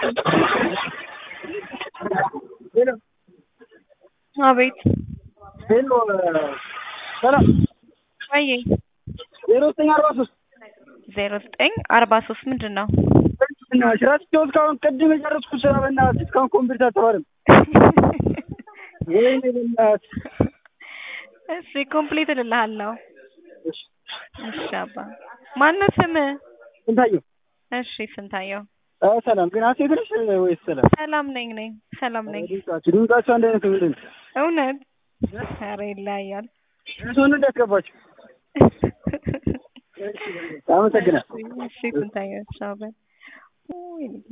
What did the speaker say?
ሄሎ አቤት ሄሎ ሰላም ወይ ዜሮ ዘጠኝ አርባ ሶስት ዜሮ ዘጠኝ አርባ ሶስት ምንድን ነው? በእናትሽ እራስቸው እስካሁን ቅድም የጨረስኩት ስራ በእናትሽ እስካሁን ኮምፒውተር አልተባለም። ወይኔ በእናትሽ እሺ ኮምፕሊት እልልሃለሁ። እሺ እሺ አባ ማነው ስምህ? ስንታየው እሺ ስንታየው። አ ሰላም ግን ሀሴት ነሽ ወይስ ሰላም? ሰላም ነኝ ነኝ ሰላም ነኝ። ድምጻችሁ ድምጻችሁ አንድ አይነት ምንድን ነው? እውነት ኧረ ይለያያል። እሱን እንዳትገባችሁ። አመሰግናለሁ። እሺ ስንታየው ቻው በል። ውይ